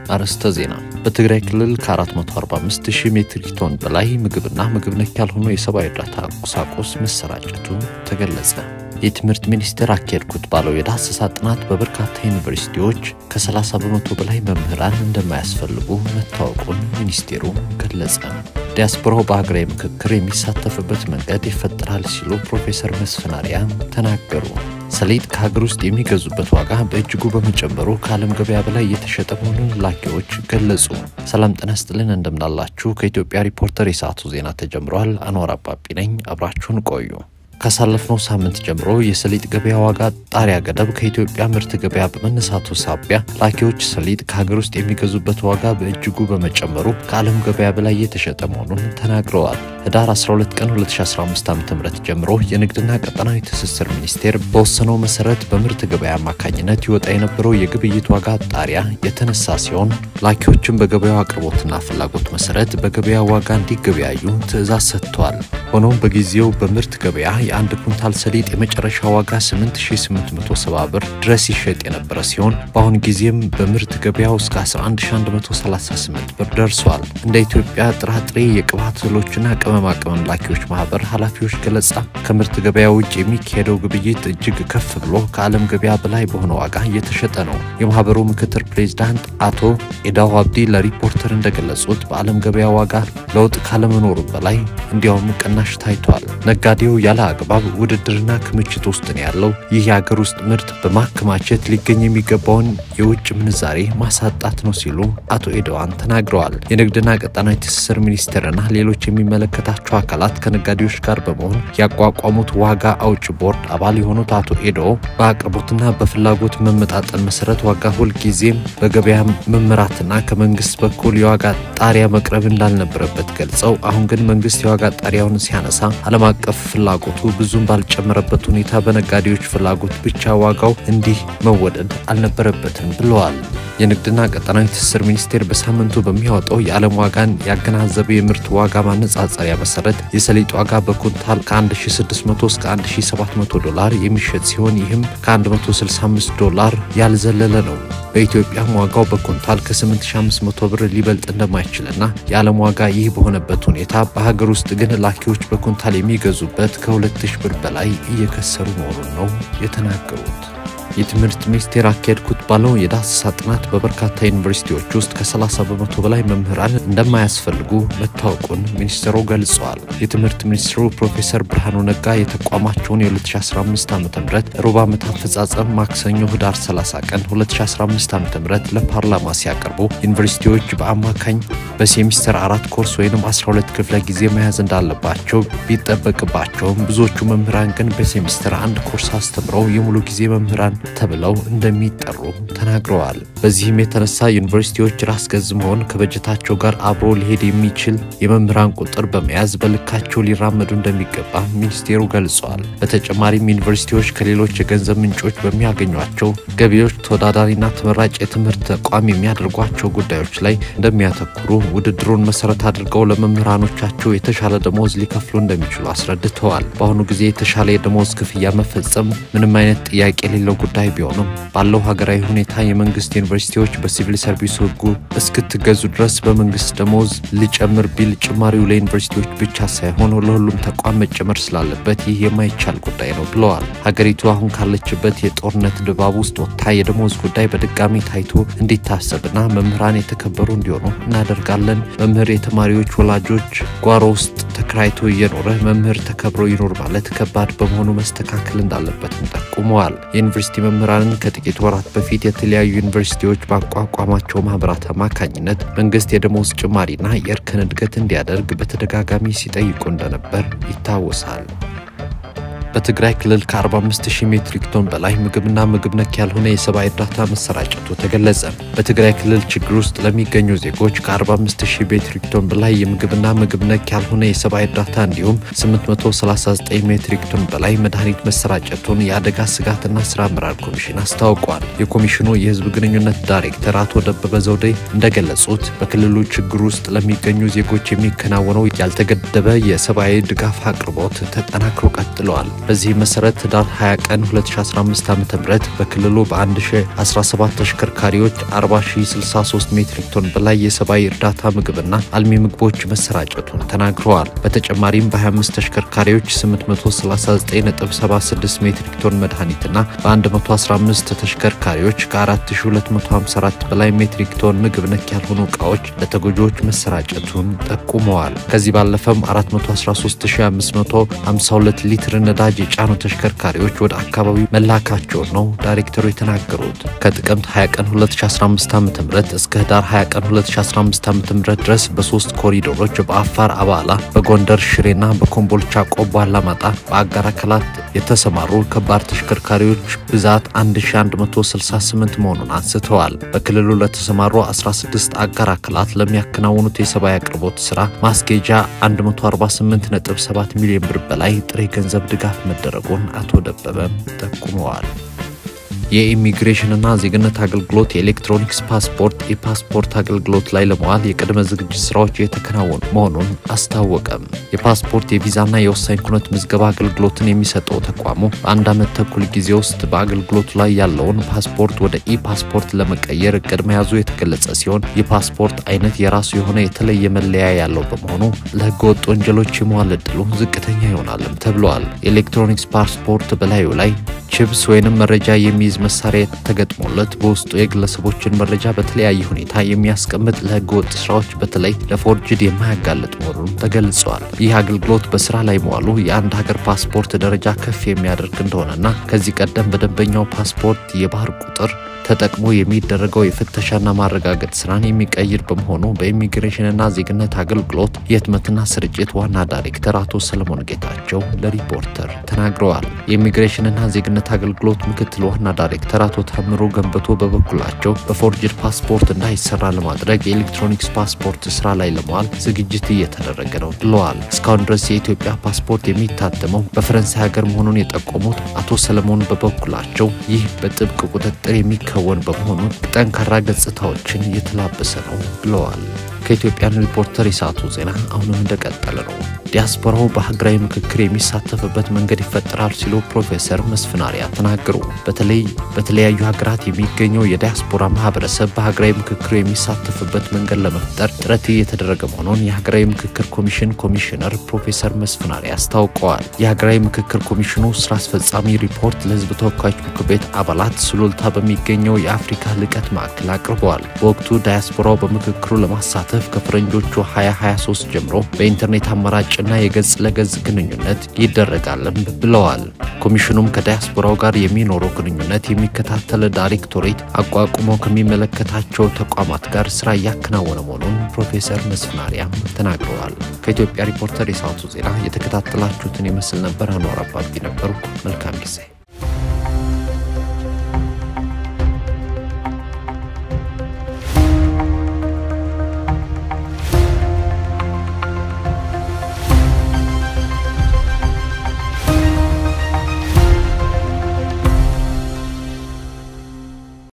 አርዕስተ ዜና። በትግራይ ክልል ከ445 ሺህ ሜትሪክ ቶን በላይ ምግብና ምግብ ነክ ያልሆኑ የሰብአዊ እርዳታ ቁሳቁስ መሰራጨቱ ተገለጸ። የትምህርት ሚኒስቴር አካሄድኩት ባለው የዳሰሳ ጥናት በበርካታ ዩኒቨርሲቲዎች ከ30 በመቶ በላይ መምህራን እንደማያስፈልጉ መታወቁን ሚኒስቴሩ ገለጸ። ዲያስፖራው በሀገራዊ ምክክር የሚሳተፍበት መንገድ ይፈጠራል ሲሉ ፕሮፌሰር መስፍን አርአያ ተናገሩ። ሰሊጥ ከሀገር ውስጥ የሚገዙበት ዋጋ በእጅጉ በመጨመሩ ከዓለም ገበያ በላይ እየተሸጠ መሆኑን ላኪዎች ገለጹ። ሰላም ጤና ይስጥልን፣ እንደምናላችሁ። ከኢትዮጵያ ሪፖርተር የሰዓቱ ዜና ተጀምሯል። አንዋር አባቢ ነኝ። አብራችሁን ቆዩ። ካሳለፍነው ሳምንት ጀምሮ የሰሊጥ ገበያ ዋጋ ጣሪያ ገደብ ከኢትዮጵያ ምርት ገበያ በመነሳቱ ሳቢያ ላኪዎች ሰሊጥ ከሀገር ውስጥ የሚገዙበት ዋጋ በእጅጉ በመጨመሩ ከዓለም ገበያ በላይ እየተሸጠ መሆኑን ተናግረዋል። ህዳር 12 ቀን 2015 ዓ ም ጀምሮ የንግድና ቀጠናዊ ትስስር ሚኒስቴር በወሰነው መሰረት በምርት ገበያ አማካኝነት ይወጣ የነበረው የግብይት ዋጋ ጣሪያ የተነሳ ሲሆን ላኪዎችም በገበያው አቅርቦትና ፍላጎት መሰረት በገበያ ዋጋ እንዲገበያዩ ትዕዛዝ ሰጥተዋል። ሆኖም በጊዜው በምርት ገበያ የአንድ ኩንታል ሰሊጥ የመጨረሻ ዋጋ 8870 ብር ድረስ ይሸጥ የነበረ ሲሆን በአሁን ጊዜም በምርት ገበያው እስከ 11138 ብር ደርሷል። እንደ ኢትዮጵያ ጥራጥሬ የቅባት እህሎችና ቅመማ ቅመም ላኪዎች ማህበር ኃላፊዎች ገለጻ ከምርት ገበያ ውጭ የሚካሄደው ግብይት እጅግ ከፍ ብሎ ከዓለም ገበያ በላይ በሆነ ዋጋ እየተሸጠ ነው። የማህበሩ ምክትል ፕሬዚዳንት አቶ ኤዳው አብዲ ለሪፖርተር እንደገለጹት በዓለም ገበያ ዋጋ ለውጥ ካለመኖሩ በላይ እንዲያውም ቅናሽ ታይቷል። ነጋዴው ያለ አግባብ ውድድርና ክምችት ውስጥ ነው ያለው። ይህ የሀገር ውስጥ ምርት በማከማቸት ሊገኝ የሚገባውን የውጭ ምንዛሬ ማሳጣት ነው ሲሉ አቶ ኤደዋን ተናግረዋል። የንግድና ቀጣናዊ ትስስር ሚኒስቴርና ሌሎች የሚመለከታቸው አካላት ከነጋዴዎች ጋር በመሆን ያቋቋሙት ዋጋ አውጭ ቦርድ አባል የሆኑት አቶ ኤዶ በአቅርቦትና በፍላጎት መመጣጠን መሰረት ዋጋ ሁልጊዜም በገበያ መመራትና ከመንግስት በኩል የዋጋ ጣሪያ መቅረብ እንዳልነበረበት ገልጸው አሁን ግን መንግስት የዋጋ ጣሪያውን ሲያነሳ ዓለም አቀፍ ፍላጎቱ ብዙም ባልጨመረበት ሁኔታ በነጋዴዎች ፍላጎት ብቻ ዋጋው እንዲህ መወደድ አልነበረበትም ብለዋል። የንግድና ቀጠናዊ ትስስር ሚኒስቴር በሳምንቱ በሚያወጣው የዓለም ዋጋን ያገናዘበ የምርት ዋጋ ማነጻጸሪያ መሰረት የሰሊጥ ዋጋ በኩንታል ከ1600 እስከ 1700 ዶላር የሚሸጥ ሲሆን ይህም ከ165 ዶላር ያልዘለለ ነው። በኢትዮጵያም ዋጋው በኩንታል ከ8500 ብር ሊበልጥ እንደማይችልና የዓለም ዋጋ ይህ በሆነበት ሁኔታ በሀገር ውስጥ ግን ላኪዎች በኩንታል የሚገዙበት ከ2000 ብር በላይ እየከሰሩ መሆኑን ነው የተናገሩት። የትምህርት ሚኒስቴር አካሄድኩት ባለው የዳሰሳ ጥናት በበርካታ ዩኒቨርሲቲዎች ውስጥ ከ30 በመቶ በላይ መምህራን እንደማያስፈልጉ መታወቁን ሚኒስትሩ ገልጸዋል። የትምህርት ሚኒስትሩ ፕሮፌሰር ብርሃኑ ነጋ የተቋማቸውን የ2015 ዓ ም ሩብ ዓመት አፈጻጸም ማክሰኞ ህዳር 30 ቀን 2015 ዓ ም ለፓርላማ ሲያቀርቡ ዩኒቨርሲቲዎች በአማካኝ በሴሚስተር አራት ኮርስ ወይም 12 ክፍለ ጊዜ መያዝ እንዳለባቸው ቢጠበቅባቸውም ብዙዎቹ መምህራን ግን በሴሚስተር አንድ ኮርስ አስተምረው የሙሉ ጊዜ መምህራን ተብለው እንደሚጠሩ ተናግረዋል። በዚህም የተነሳ ዩኒቨርሲቲዎች ራስ ገዝ መሆን ከበጀታቸው ጋር አብሮ ሊሄድ የሚችል የመምህራን ቁጥር በመያዝ በልካቸው ሊራመዱ እንደሚገባ ሚኒስቴሩ ገልጸዋል። በተጨማሪም ዩኒቨርሲቲዎች ከሌሎች የገንዘብ ምንጮች በሚያገኟቸው ገቢዎች ተወዳዳሪና ተመራጭ የትምህርት ተቋም የሚያደርጓቸው ጉዳዮች ላይ እንደሚያተኩሩ፣ ውድድሩን መሰረት አድርገው ለመምህራኖቻቸው የተሻለ ደሞዝ ሊከፍሉ እንደሚችሉ አስረድተዋል። በአሁኑ ጊዜ የተሻለ የደሞዝ ክፍያ መፈጸም ምንም አይነት ጥያቄ የሌለው ጉዳይ ቢሆንም ባለው ሀገራዊ ሁኔታ የመንግስት ዩኒቨርሲቲዎች በሲቪል ሰርቪስ ሕጉ እስክትገዙ ድረስ በመንግስት ደሞዝ ሊጨምር ቢል ጭማሪው ለዩኒቨርሲቲዎች ብቻ ሳይሆን ለሁሉም ተቋም መጨመር ስላለበት ይህ የማይቻል ጉዳይ ነው ብለዋል። ሀገሪቱ አሁን ካለችበት የጦርነት ድባብ ውስጥ ወጥታ የደሞዝ ጉዳይ በድጋሚ ታይቶ እንዲታሰብና መምህራን የተከበሩ እንዲሆኑ እናደርጋለን። መምህር የተማሪዎች ወላጆች ጓሮ ውስጥ ተከራይቶ እየኖረ መምህር ተከብሮ ይኖር ማለት ከባድ በመሆኑ መስተካከል እንዳለበትም ጠቁመዋል። የዩኒቨርሲቲ መምህራንን ከጥቂት ወራት በፊት የተለያዩ ዩኒቨርሲቲዎች ባቋቋማቸው ማህበራት አማካኝነት መንግስት የደሞዝ ጭማሪና የእርከን እድገት እንዲያደርግ በተደጋጋሚ ሲጠይቁ እንደነበር ይታወሳል። በትግራይ ክልል ከ45 ሺህ ሜትሪክ ቶን በላይ ምግብና ምግብ ነክ ያልሆነ የሰብአዊ እርዳታ መሰራጨቱ ተገለጸ። በትግራይ ክልል ችግር ውስጥ ለሚገኙ ዜጎች ከ45 ሺህ ሜትሪክ ቶን በላይ የምግብና ምግብ ነክ ያልሆነ የሰብአዊ እርዳታ እንዲሁም 839 ሜትሪክ ቶን በላይ መድኃኒት መሰራጨቱን የአደጋ ስጋትና ስራ አመራር ኮሚሽን አስታውቋል። የኮሚሽኑ የህዝብ ግንኙነት ዳይሬክተር አቶ ደበበ ዘውዴ እንደገለጹት በክልሉ ችግር ውስጥ ለሚገኙ ዜጎች የሚከናወነው ያልተገደበ የሰብአዊ ድጋፍ አቅርቦት ተጠናክሮ ቀጥለዋል። በዚህ መሰረት ህዳር 20 ቀን 2015 ዓ ም በክልሉ በ1017 ተሽከርካሪዎች 40063 ሜትሪክ ቶን በላይ የሰብአዊ እርዳታ ምግብና አልሚ ምግቦች መሰራጨቱን ተናግረዋል። በተጨማሪም በ25 ተሽከርካሪዎች 839.76 ሜትሪክ ቶን መድኃኒትና በ115 ተሽከርካሪዎች ከ4254 በላይ ሜትሪክ ቶን ምግብ ነክ ያልሆኑ እቃዎች ለተጎጂዎች መሰራጨቱን ጠቁመዋል። ከዚህ ባለፈም 413552 ሊትር ነዳጅ የጫኑ ተሽከርካሪዎች ወደ አካባቢው መላካቸውን ነው ዳይሬክተሩ የተናገሩት። ከጥቅምት 20 ቀን 2015 ዓ ም እስከ ህዳር 20 ቀን 2015 ዓ ም ድረስ በሶስት ኮሪዶሮች በአፋር አባላ፣ በጎንደር ሽሬና በኮምቦልቻ ቆቦ አላማጣ በአጋር አካላት የተሰማሩ ከባድ ተሽከርካሪዎች ብዛት 1168 መሆኑን አንስተዋል። በክልሉ ለተሰማሩ 16 አጋር አካላት ለሚያከናውኑት የሰብአዊ አቅርቦት ስራ ማስጌጃ 148.7 ሚሊዮን ብር በላይ ጥሬ ገንዘብ ድጋፍ መደረጉን አቶ ደበበም ጠቁመዋል። የኢሚግሬሽንና ዜግነት አገልግሎት የኤሌክትሮኒክስ ፓስፖርት የፓስፖርት አገልግሎት ላይ ለመዋል የቅድመ ዝግጅት ስራዎች የተከናወኑ መሆኑን አስታወቀም። የፓስፖርት የቪዛና የወሳኝ ኩነት ምዝገባ አገልግሎትን የሚሰጠው ተቋሙ በአንድ ዓመት ተኩል ጊዜ ውስጥ በአገልግሎቱ ላይ ያለውን ፓስፖርት ወደ ኢ ፓስፖርት ለመቀየር እቅድ መያዙ የተገለጸ ሲሆን የፓስፖርት አይነት የራሱ የሆነ የተለየ መለያ ያለው በመሆኑ ለህገ ወጥ ወንጀሎች የመዋል እድሉ ዝቅተኛ ይሆናልም ተብለዋል። የኤሌክትሮኒክስ ፓስፖርት በላዩ ላይ ቺፕስ ወይንም መረጃ የሚይዝ መሳሪያ ተገጥሞለት በውስጡ የግለሰቦችን መረጃ በተለያየ ሁኔታ የሚያስቀምጥ ለህገ ወጥ ስራዎች በተለይ ለፎርጅድ የማያጋልጥ መሆኑን ተገልጸዋል። ይህ አገልግሎት በስራ ላይ መዋሉ የአንድ ሀገር ፓስፖርት ደረጃ ከፍ የሚያደርግ እንደሆነና ከዚህ ቀደም በደንበኛው ፓስፖርት የባህር ቁጥር ተጠቅሞ የሚደረገው የፍተሻና ማረጋገጥ ስራን የሚቀይር በመሆኑ በኢሚግሬሽንና ዜግነት አገልግሎት የህትመትና ስርጭት ዋና ዳይሬክተር አቶ ሰለሞን ጌታቸው ለሪፖርተር ተናግረዋል። የኢሚግሬሽንና ዜግነት አገልግሎት ምክትል ዋና ዳይሬክተር አቶ ታምሮ ገንበቶ በበኩላቸው በፎርጅድ ፓስፖርት እንዳይሰራ ለማድረግ የኤሌክትሮኒክስ ፓስፖርት ስራ ላይ ለመዋል ዝግጅት እየተደረገ ነው ብለዋል። እስካሁን ድረስ የኢትዮጵያ ፓስፖርት የሚታተመው በፈረንሳይ ሀገር መሆኑን የጠቆሙት አቶ ሰለሞን በበኩላቸው ይህ በጥብቅ ቁጥጥር የሚ ከወን በመሆኑ ጠንካራ ገጽታዎችን እየተላበሰ ነው ብለዋል። ከኢትዮጵያን ሪፖርተር የሰዓቱ ዜና አሁንም እንደቀጠለ ነው። ዲያስፖራው በሀገራዊ ምክክር የሚሳተፍበት መንገድ ይፈጠራል ሲሉ ፕሮፌሰር መስፍን አርአያ ተናገሩ። በተለይ በተለያዩ ሀገራት የሚገኘው የዲያስፖራ ማህበረሰብ በሀገራዊ ምክክሩ የሚሳተፍበት መንገድ ለመፍጠር ጥረት እየተደረገ መሆኑን የሀገራዊ ምክክር ኮሚሽን ኮሚሽነር ፕሮፌሰር መስፍን አርአያ አስታውቀዋል። የሀገራዊ ምክክር ኮሚሽኑ ስራ አስፈጻሚ ሪፖርት ለህዝብ ተወካዮች ምክር ቤት አባላት ሱሉልታ በሚገኘው የአፍሪካ ልቀት ማዕከል አቅርበዋል። በወቅቱ ዳያስፖራው በምክክሩ ለማሳተፍ ከፈረንጆቹ 2023 ጀምሮ በኢንተርኔት አማራጭ እና የገጽ ለገጽ ግንኙነት ይደረጋልም ብለዋል። ኮሚሽኑም ከዳያስፖራው ጋር የሚኖረው ግንኙነት የሚከታተል ዳይሬክቶሬት አቋቁሞ ከሚመለከታቸው ተቋማት ጋር ስራ እያከናወነ መሆኑን ፕሮፌሰር መስፍን አርአያም ተናግረዋል። ከኢትዮጵያ ሪፖርተር የሰዓቱ ዜና የተከታተላችሁትን ይመስል ነበር። አኗር አባቢ ነበሩ። መልካም ጊዜ